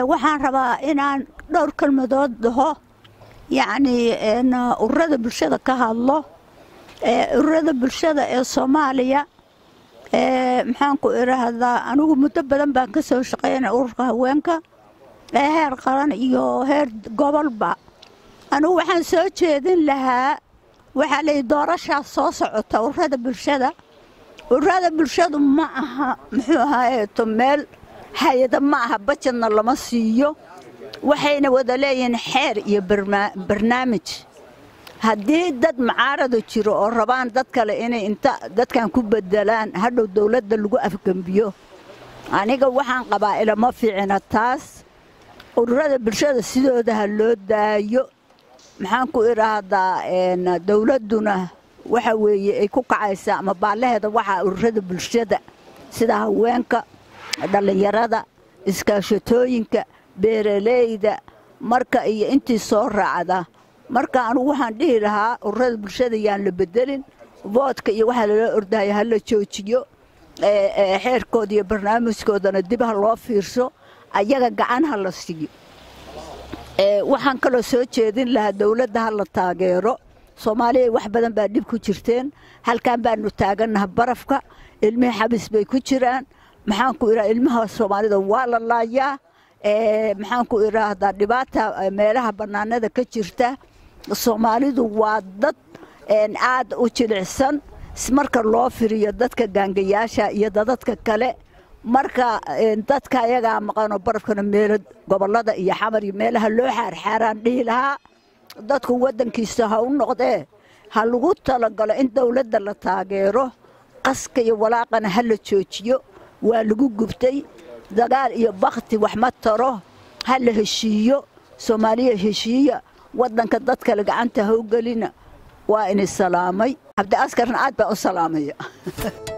waxaan rabaa inaan dhowr kelmadood dhaho yacnii ururada bulshada ka hadlo ururada bulshada ee soomaaliya maxaanku idhaahdaa anigu muddo badan baan ka soo shaqeynay ururka haweenka ee heer qaran iyo heer gobolba anigu waxaan soo jeedin lahaa waxaa layi doorashaas soo socota ururada bulshada ururada bulshadu ma aha muxuu ahaayeeto meel hay-ada ma aha bajadna lama siiyo waxayna wada leeyihiin xeer iyo barnaamij haddii dad mucaarada jiro oo rabaan dad kale inay inta dadkan ku bedelaan hadhow dowladda lagu afgembiyo aniga waxaan qabaa ilama fiicina taas ururada bulshada sidooda ha loo daayo maxaan ku idhaahdaa dowladduna waxa weeye ay ku kacaysaa ama baallaheeda waxaa ururada bulshada sida haweenka dhallinyarada iskaashatooyinka beeraleyda marka iyo intii soo raacda marka anugu waxaan dhihi lahaa ururada bulshada yaan la bedelin voodka iyo waxaa lala ordahaya ha la joojiyo xeerkooda iyo barnaamijkoodana dib ha loo fiirso ayaga gacan ha la siiyo waxaan kaloo soo jeedin lahaa dowladda ha la taageero soomaaliya wax badan baa dhib ku jirteen halkan baanu taagannaha barafka ilmihii xabis bay ku jiraan maxaanku idhaha ilmaha soomaalida waa la laayaa maxaanku idhaahdaa dhibaata meelaha bannaanada ka jirta soomaalidu waa dad aad u jilicsan marka loo firiyo dadka gaangayaasha iyo dadadka kale marka dadka ayagaa maqanoo barafkana meelo gobollada iyo xamar iyo meelaha loo xaarxaaraan dhihi lahaa dadku waddankiisa ha u noqdee ha lagu talagalo in dowladda la taageero qaska iyo walaaqana ha la joojiyo waa lagu gubtay dagaal iyo bakti wax ma taro ha la heshiiyo soomaaliya heshiiya waddanka dad kale gacanta ha u gelina waa ini salaamay cabdi askarna aad baan u salaamaya